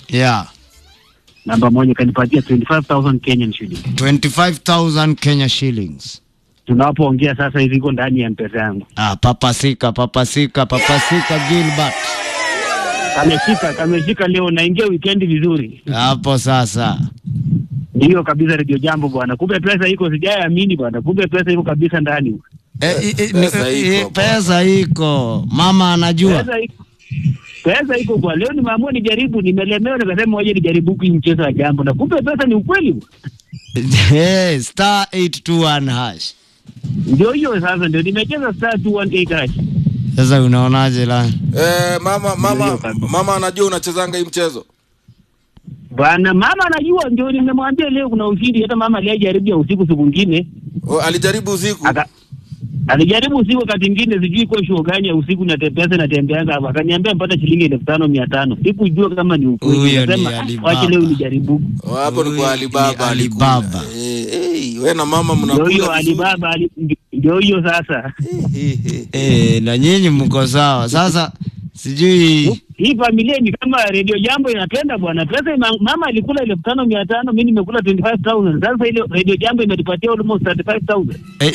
Yeah. namba moja kanipatia 25000 Kenyan shillings. 25,000 Kenya shillings. Tunapoongea sasa hivi iko ndani ya mpesa yangu. Ah, papasika, papasika, papasika Gilbert. Kameshika, kameshika leo naingia weekend vizuri. Hapo sasa. Ndiyo kabisa Radio Jambo bwana. Kumbe pesa iko sijaamini bwana. Kumbe pesa iko kabisa ndani. Eh, eh, eh, Pesa ni- iko, eh, pesa iko. Mama anajua. Pesa iko. Pesa iko kwa leo nimeamua nijaribu, nimelemewa nikasema waje nijaribu hii mchezo wa jambo na kumbe pesa ni ukweli. hey, star 821 hash. Ndio hiyo sasa ndio nimecheza star 218 hash. Sasa unaonaje la? Eh, mama mama Ndio, kabisa. mama anajua unachezanga hii mchezo. Bwana mama anajua ndio nimemwambia leo kuna ushindi hata mama aliyejaribu ya usiku siku nyingine. O, alijaribu usiku. Aka alijaribu usiku wakati mwingine sijui kwa show gani ya usiku na te- pesa natembeanga hapa akaniambia mpata shilingi elfu tano mia tano sikujua kama ni ukweli Huyo ni Nikasema, Alibaba. wache leo nijaribu O, Hapo ni Huyu kwa Alibaba ni alikula. Alibaba. Eh, eh, wewe na mama ndio mnakula. hiyo vizuri. Alibaba ali- ndio hiyo sasa Eh, na nyinyi mko sawa. Sasa sijui hii familia ni kama redio jambo inapenda bwana pesa ima, mama alikula elfu tano mia tano mi nimekula 25000 sasa ile redio jambo imetupatia almost 35000 Eh.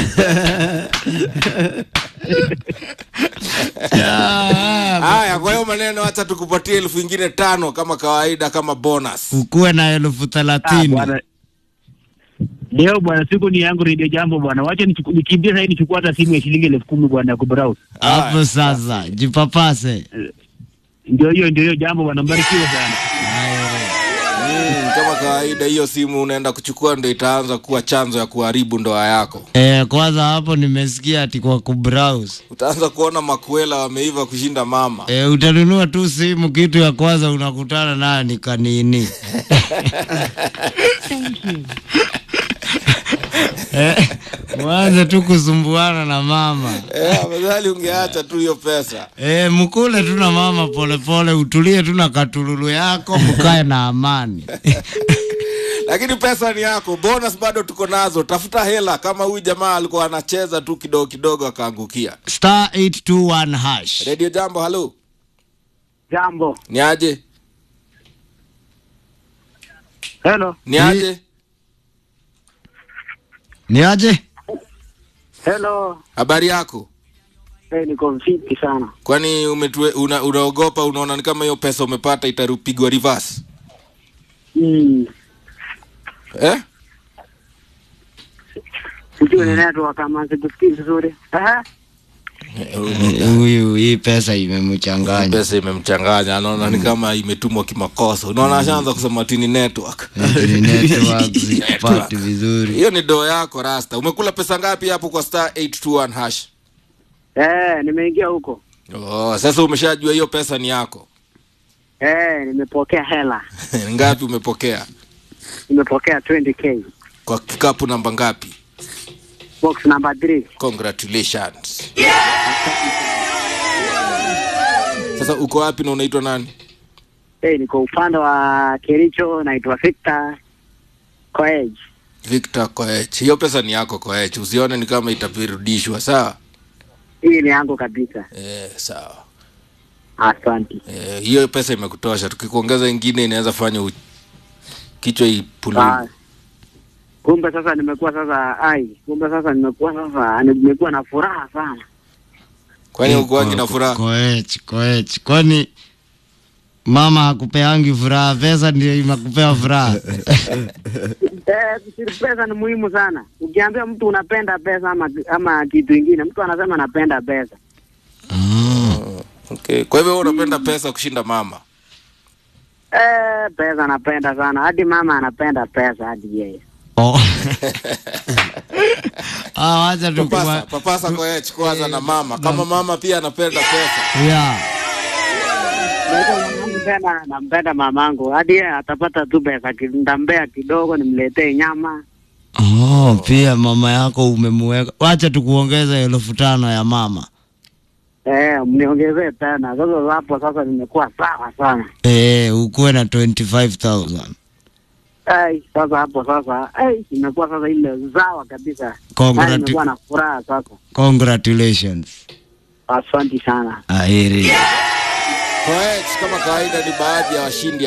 Ah, Haya, kwa hiyo maneno acha tukupatie elfu ingine tano kama kawaida kama bonus. ukuwe na elfu Ah, thelathini. bwana leo bwana siku ni yangu redio jambo bwana wacha nichuku- nikimbie sahii nichukua hata simu ya shilingi elfu kumi bwana ya kubrowse Hapo sasa jipapase. ndio hiyo ndio hiyo jambo bwana mbarikiwe sana Mm, kama kawaida hiyo simu unaenda kuchukua ndo itaanza kuwa chanzo ya kuharibu ndoa yako. Eh, kwanza hapo nimesikia ati kwa kubrowse. Utaanza kuona makuela wameiva kushinda mama. Eh, utanunua tu simu, kitu ya kwanza unakutana nayo ni kanini. Eh, mwanze tu kusumbuana na mama. Eh, afadhali ungeacha tu hiyo pesa. Eh, mkule tu na mama polepole pole, utulie tu na katululu yako, mkae na amani. Lakini pesa ni yako, bonus bado tuko nazo. Tafuta hela kama huyu jamaa alikuwa anacheza tu kidogo kidogo akaangukia. Star 821 hash. Radio Jambo, halo. jambo Ni aje? hello Ni aje? Ni aje? hello Habari yako? hey, niko mfiti sana Kwani umetue, una, unaogopa unaona ni kama hiyo pesa umepata itarupigwa reverse? mm. Eh? sijui ni network kama sikusikii vizuri Aha. Eh, Huyu hii pesa imemchanganya. Pesa imemchanganya, anaona ni kama imetumwa kimakosa. Unaona ashaanza kusema tini network. Eti network zipati vizuri. Hiyo ni doo yako Rasta. Umekula pesa ngapi hapo kwa star 821 hash? eh, nimeingia huko Oh, sasa umeshajua hiyo pesa ni yako. eh, nimepokea hela ngapi umepokea? nimepokea 20k Kwa kikapu namba ngapi? box number 3 Congratulations. Sasa uko wapi na unaitwa nani? hey, niko upande wa Kericho naitwa Victor Koech Victor Koech. Hiyo pesa ni yako Koech. Usione ni kama itapirudishwa, sawa? hii ni yangu kabisa Eh, sawa. asante Eh, hiyo pesa imekutosha. Tukikuongeza ingine inaweza fanya u... kichwa ipululu. Ah, kumbe sasa nimekuwa sasa ai kumbe sasa nimekuwa sasa nimekuwa na furaha sana Kwani ukuangi na furaha? Koech, koech. Kwani mama hakupeangi furaha, pesa ndio imekupea furaha. eh, kusiri pesa ni muhimu sana ukiambia mtu unapenda pesa ama ama kitu ingine mtu anasema anapenda pesa Ah. Okay. Kwa hivyo wewe unapenda pesa kushinda mama. eh, pesa anapenda sana hadi mama anapenda pesa hadi yeye Oh. Ah, wacha tu Papasa, papasa Koech kwanza na mama. Kama mama pia anapenda pesa. Yeah. Naitwa mamangu tena nampenda mamangu hadi yeye atapata tu pesa ki- nitampea kidogo nimletee nyama Oh, pia mama yako umemweka. Wacha tukuongeza elfu tano ya mama. eh, mniongezee tena sasa hapo sasa nimekuwa sawa sana Eh, ukuwe na 25000. Ai, sasa hapo sasa ai, imekuwa sasa ile zawa kabisa. Congratu- Yaani nimekuwa na furaha sasa. Congratulations. Asante sana. Aheri. Koech kama kawaida ni baadhi ya washindi